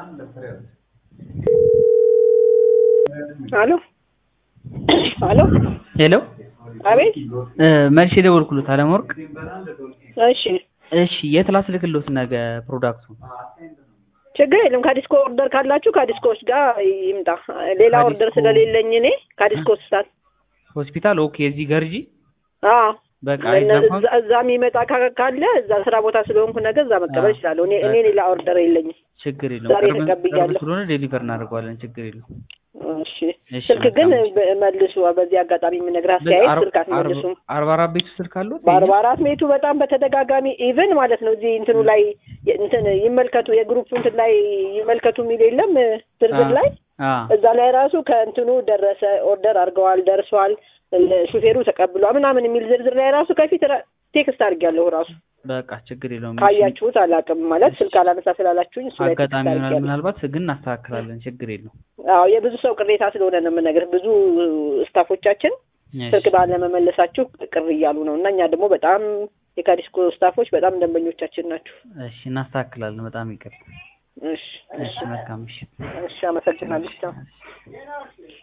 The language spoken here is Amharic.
አሎ አሎ ሄሎ አቤት መልሼ የደወልኩሎት አለመወርቅ እሺ እሺ የት ላስልክሎት ነገ ፕሮዳክቱ ችግር የለም ከዲስኮ ኦርደር ካላችሁ ከዲስኮዎች ጋር ይምጣ ሌላ ከዲስኮ- ኦርደር ስለሌለኝ እኔ ከዲስኮ ስታል ሆስፒታል ኦኬ እዚህ ገርጂ አዎ በቃ እነ- አይዛፋም እዛ- እዛ የሚመጣ ካ- ካለ እዛ ስራ ቦታ ስለሆንኩ ነገ እዛ መቀበል አዎ። እችላለሁ እኔ እኔ ሌላ ኦርደር የለኝም ችግር የለውም ዛሬ ቅርብ ተቀብያለሁ። ቅርብ ስለሆነ ዴሊቨር እናደርገዋለን ችግር የለውም እሺ እሺ፣ ስልክ ግን መልካም። በ- መልሱ በዚህ አጋጣሚ የምነግርህ አስተያየት ስልክ አትመልሱም አርባ አራት ቤቱ ስልክ አሉት በአርባ አራት ሜቱ በጣም በተደጋጋሚ ኢቭን ማለት ነው እዚህ እንትኑ ላይ የ- እንትን ይመልከቱ የግሩፕ እንትን ላይ ይመልከቱ የሚል የለም ዝርዝር ላይ አ እዛ ላይ ራሱ ከእንትኑ ደረሰ ኦርደር አድርገዋል ደርሷል ለ- ሹፌሩ ተቀብሏል ምናምን የሚል ዝርዝር ላይ ራሱ ከፊት ራ- ቴክስት አድርጌያለሁ ራሱ በቃ ችግር የለውም እሺ፣ ካያችሁት አላውቅም ማለት ስልክ አላነሳ ስላላችሁኝ እሱ ላይ ቴክስት አጋጣሚ ይሆናል አድርጌያለሁ ምናልባት ግን እናስተካክላለን ችግር የለውም አዎ የብዙ ሰው ቅሬታ ስለሆነ ነው የምነግርህ ብዙ ስታፎቻችን እሺ፣ ስልክ ባለመመለሳችሁ ቅር እያሉ ነው እና እኛ ደግሞ በጣም የካዲስኮ ስታፎች በጣም ደንበኞቻችን ናችሁ እሺ እናስተካክላለን በጣም ይቅር እሺ እሺ መልካም ምሽት እሺ አመሰግናለሁ ቻው